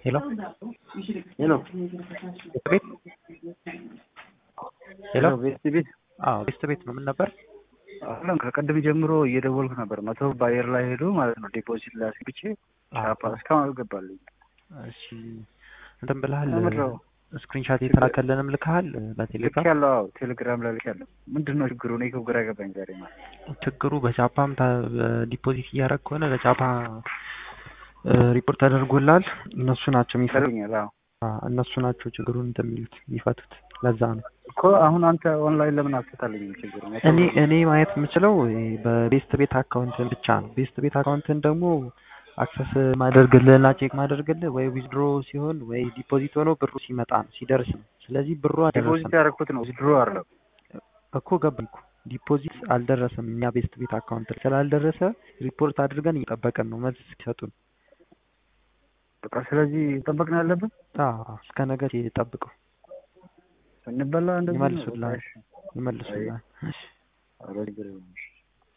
ሄሎ ሄሎ ቤት ሄሎ ቤት ቤት አዎ ቤስት ቤት ነው ምን ነበር አሁን ከቀድም ጀምሮ እየደወልኩ ነበር። መቶ በአየር ላይ ሄዱ ማለት ነው። ዲፖዚት ላይ አስገብቼ ሻፓ እስካሁን አልገባልኝ። እሺ እንትን ብለሃል ምንድነው? ስክሪንሻት የተላከልንም ልከሃል ልክ በቴሌግራም ያለው አዎ፣ ቴሌግራም ላይ ልክ ያለው ምንድን ነው ችግሩ? እኔ እኮ ግራ ገባኝ ዛሬ ማለት ችግሩ በጃፓም ዲፖዚት እያደረግ ከሆነ ለጃፓ ሪፖርት ተደርጎላል። እነሱ ናቸው የሚፈቱት። ይፈልኛል። አዎ እነሱ ናቸው ችግሩን እንትን የሚሉት የሚፈቱት። ለዛ ነው እኮ አሁን አንተ ኦንላይን ለምን አትፈታልኝ? ችግሩ እኔ እኔ ማየት የምችለው በቤስት ቤት አካውንትን ብቻ ነው። ቤስት ቤት አካውንትን ደግሞ አክሰስ ማደርግልህ እና ቼክ ማደርግልህ ወይ ዊዝድሮ ሲሆን ወይ ዲፖዚት ሆኖ ብሩ ሲመጣ ነው ሲደርስ ነው። ስለዚህ ብሩ አልደረሰም ዲፖዚት ያደረኩት ነው ድሮ አይደለም። እኮ ገባኝ እኮ ዲፖዚት አልደረሰም። እኛ ቤስት ቤት አካውንት ስላልደረሰ ሪፖርት አድርገን እየጠበቅን ነው መልስ ሲሰጡን። በቃ ስለዚህ ጠበቅ ነው ያለብን። አዎ እስከ ነገ ጠብቀው እንበላ እንደዚህ ነው። ይመልሱልሃል በቃ እሺ። ይመልሱልሃል። እሺ ኧረ ችግር የለውም።